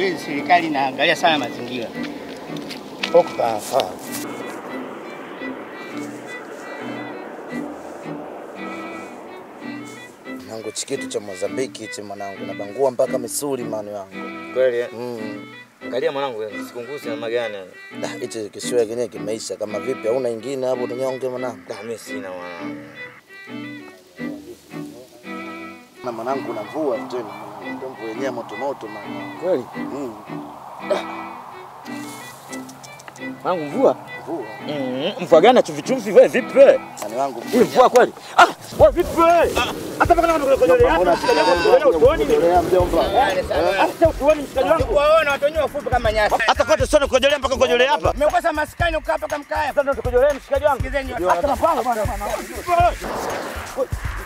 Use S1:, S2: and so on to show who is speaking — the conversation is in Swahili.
S1: kweli serikali inaangalia sana mazingira.
S2: Sawa sawa. Mwanangu chikitu cha Mozambiki hichi mwanangu, nabangua mpaka misuli manu yangu.
S3: Kweli eh?
S2: Mm.
S3: Angalia mwanangu, sikunguzi na magani.
S2: Da, hichi kisiwa kenyewe kimeisha kama vipi? Hauna ingine hapo tunyonge mwanangu?
S3: Da, mimi sina mwanangu.
S2: Na mwanangu na mvua tena mwanangu, ndio mvua yenyewe moto moto mwanangu.
S3: Kweli?
S2: Mm.
S3: Mwanangu mvua?
S2: Mvua.
S3: Mm, mvua gani chumvi chumvi wewe vipi wewe?
S2: Ani wangu
S3: Hii mvua kweli? Ah, wewe vipi wewe? Hata mpaka kama kujolea hapa, mshikaji wangu utuoni ni. Hata utuoni mshikaji wangu.
S1: Waona watu wenyewe wafupi kama nyasi.
S3: Hata kote sio kujolea mpaka kujolea hapa.
S1: Mmekosa maskani ukaa mpaka mkaya.
S3: Sasa ndio tukujolea mshikaji wangu.
S1: Sikizeni
S3: Hata na pala bwana.